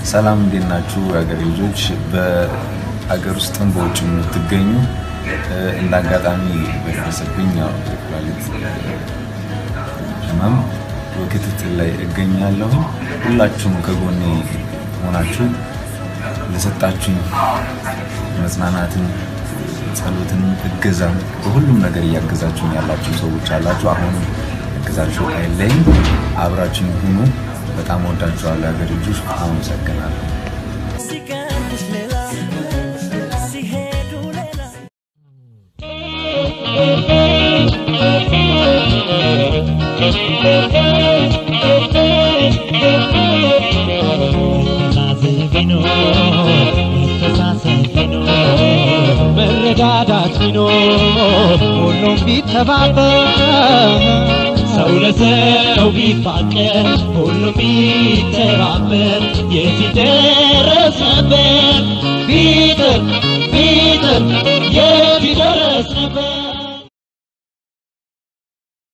ሰላም እንዴት ናችሁ የሀገሬ ልጆች? በሀገር ውስጥም በውጭ የምትገኙ እንደ አጋጣሚ በደረሰብኝ ያው የኩላሊት ህመም ክትትል ላይ እገኛለሁ። ሁላችሁም ከጎኔ ሆናችሁ ለሰጣችሁኝ መጽናናትን፣ ጸሎትን፣ እገዛም በሁሉም ነገር እያገዛችሁኝ ያላችሁ ሰዎች አላችሁ። አሁንም እገዛችሁ አይለይም። አብራችሁኝ ሁኑ። በጣም ወዳችኋለሁ የሀገሬ ልጆች። አመሰግናለሁ። ሲቀንስ ሌላ ሲሄዱ ሌላ መተሳሰብ ቢኖር መተሳሰብ ቢኖር መረዳዳት ቢኖር ሁሉም ቢተባበር ሰው ለሰው ቢፋቀር ሁሉም ቢተባበር የት ይደረስ ነበር ቢጥር ቢጥር የት ይደረስ ነበር